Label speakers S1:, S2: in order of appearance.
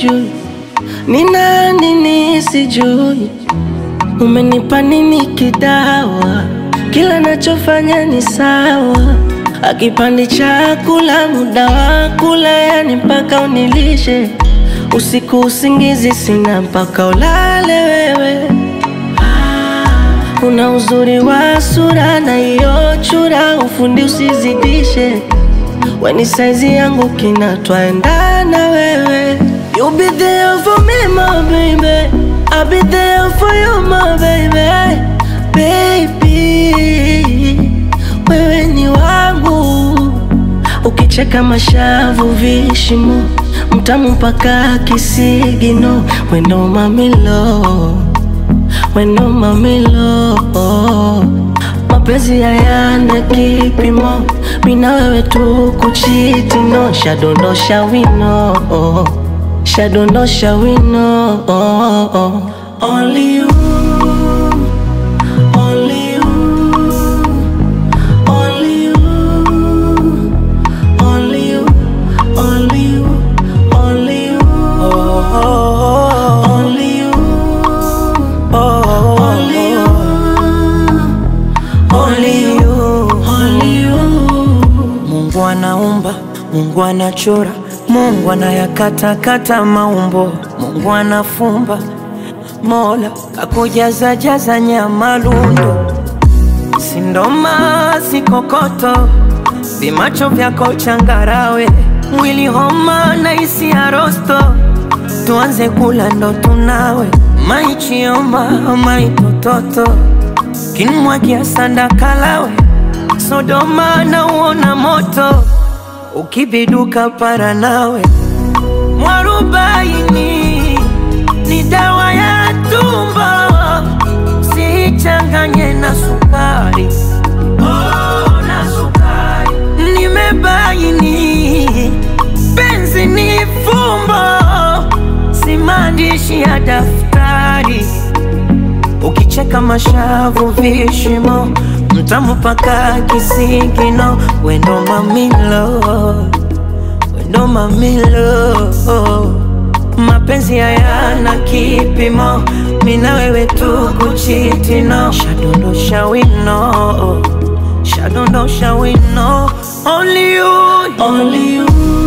S1: sijui, ni nani nisijui, umenipa nini kidawa, kila nachofanya ni sawa, akipandi chakula muda wa kula, yani mpaka unilishe usiku, usingizi sina mpaka ulale wewe. Una uzuri wa sura na hiyo chura, ufundi usizidishe, weni saizi yangu kina twaendana wewe. You be there for me my baby, I'll be there for you my baby, baby wewe ni wangu, ukicheka mashavu vishimo, mtamu mpaka kisigino, wendo mamilo wendo mamilo, mapenzi hayana kipimo, mina wewe tu kuchitino, shadondosha wino, shadondosha wino, only you, only you, only you, only you, only you, only you, only you. Only you, only you, only you.
S2: Mungu anaumba, Mungu anachora, Mungu anayakatakata maumbo, Mungu anafumba, Mola kakujaza jaza nyama lundo, sindoma sikokoto, vimacho vyako changarawe, mwili homa na isi ya rosto, tuanze kula ndo tunawe, maichioma maitototo, kinmwagia sanda kalawe, Sodoma na uona moto, ukibiduka para nawe, mwarubaini ni dawa ya tumbo, sichanganye na sukari. Oh, na sukari. Nimebaini penzi ni fumbo, si maandishi ya daftari. Ukicheka mashavu vishimo, mtamu paka kisigino, wendo mamilo, wendo mamilo. Mapenzi hayana kipimo, mina wewe tu kuchitino, shadondosha wino, shadondosha wino, only you,
S1: Only you,